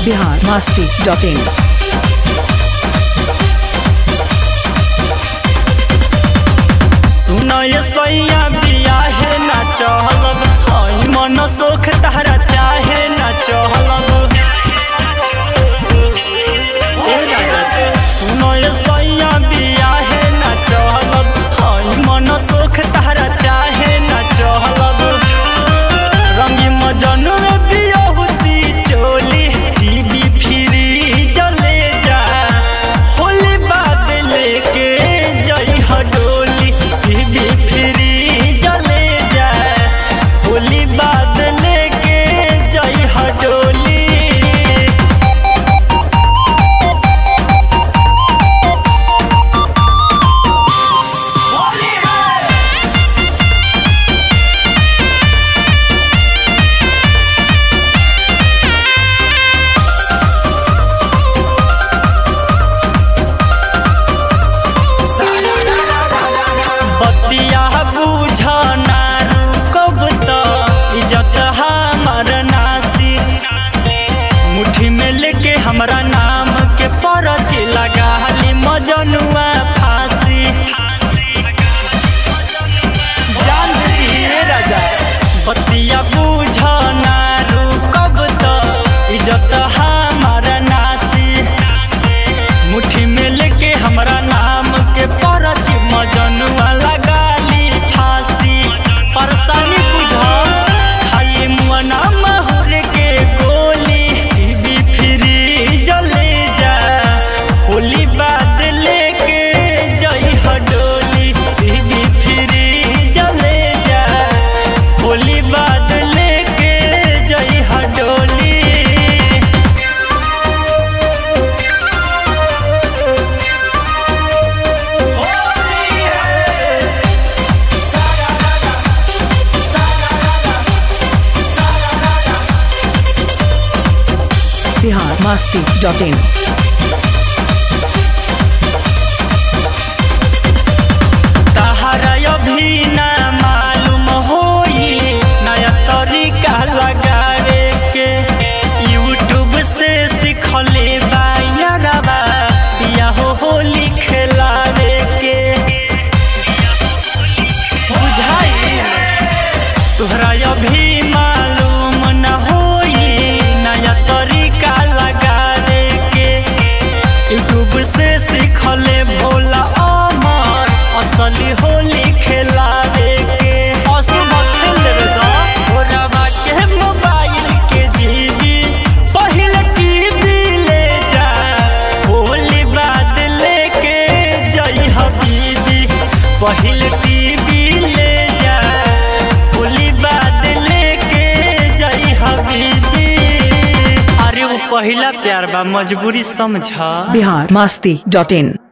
Bihar Masti dot in सुनय सैया बियाहे ना चहलब हई मन सोख तहरा चाहे ना चहलब ए राजा जी, सुनय सैया बियाहे ना चहलब हई मन सोख तहरा चाहे ना चहलब रंगी मजनू में बियहुती चोली टीवी फ्री जले जा होली बाद लेके जई हडोली टीवी फ्री जले जा होली बाद लेके जई हडोली बतिया बुझ नारू कब त इज्जत हमार नासी मुट्ठी में लेके हमरा नाम के परच लगा ली मजनुआ फांसी जान दिए राजा बतिया बुझ नारू कब त इज्जत हमार नासी मुट्ठी में लेके हमरा नाम के परच मजनुआ लगा ली फांसी परेशानी बुझा खाली मुअना महुर के गोली टीवी फ्री जले जा होली बाद लेके जई हडोली टीवी फ्री जले जा होली बाद लेके जई हडोली बिहार मस्ती डॉट इन तहरा अभी ना मालूम होई नया तरीका लगावे के यूट्यूब से सीखले बायरबा या हो होली खेलावे के बुझाई तोहरा अभी मालूम न होई नया तरीका लगावे के यूट्यूब से सीखले भोला अमर असली होली खेलावे के अशुभ खेल लेवे दा भोरवा के मोबाइल के जीबी पहले टीवी ले जा होली बाद लेके जई हबीबी पहले टीवी ले जा होली बाद लेके जई हबीबी अरे वो पहिला प्यार बा मजबूरी समझा बिहार मस्ती डॉट इन